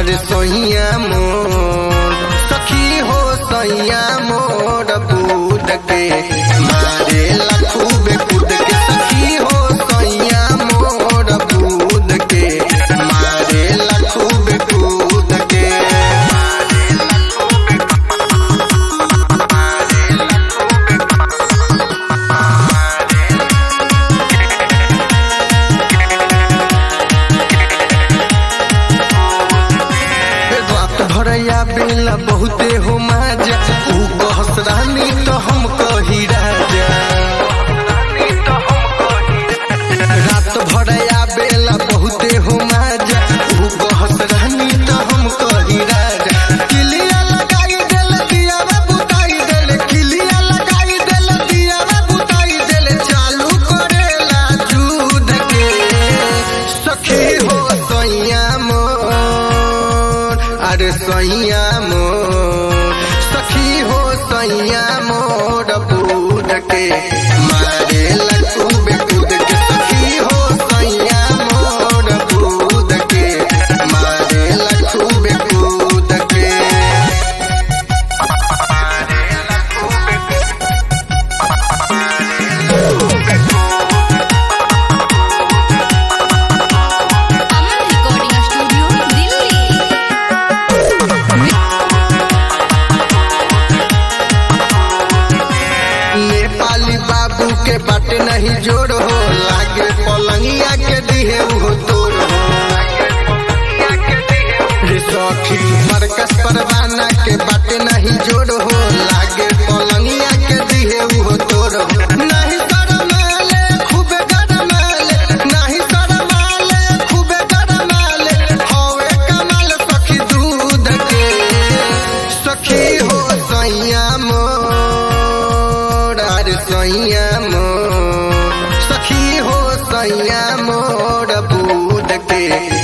अरे सोहिया मोर सखी हो सैया मोर बूद के मारे लखूबे कूद के सखी हो सैया मोर बूद के मारे लखूबे कूद के रात भरया बेला बहुते हो माजा ऊ कहस रानी तो हम कही राजा रात भरया बेला बहुते हो माजा ऊ कहस रानी तो हम कही राजा किलिया लगाई देल दियावा बुताई देल किलिया लगाई देल दियावा बुताई देल चालू करेला दूध के सखी हो सैया मोर अरे सैया मोर सखी हो सैया मोर बूढ़ के मारे लकूबे कूद के सखी हो सैया मोर बूढ़ के मारे लकूबे कूद के अमन रिकॉर्डिंग स्टूडियो दिल्ली नेपाली बाबू के बाटे नहीं जोड़ हो लागे पलंगिया के दिहे उहो तोड़ हो रे सखी मरकस परवाना के बाटे नहीं जोड़ हो लागे पलंगिया के दिहे उहो तोड़ हो नहीं शरमाले खूबे गरमाले नहीं शरमाले खूबे गरमाले हवे कमाल सखी दूध के सखी हो सैया मोर अरे सैया मोर सखी हो सैया मोर बूढ़ के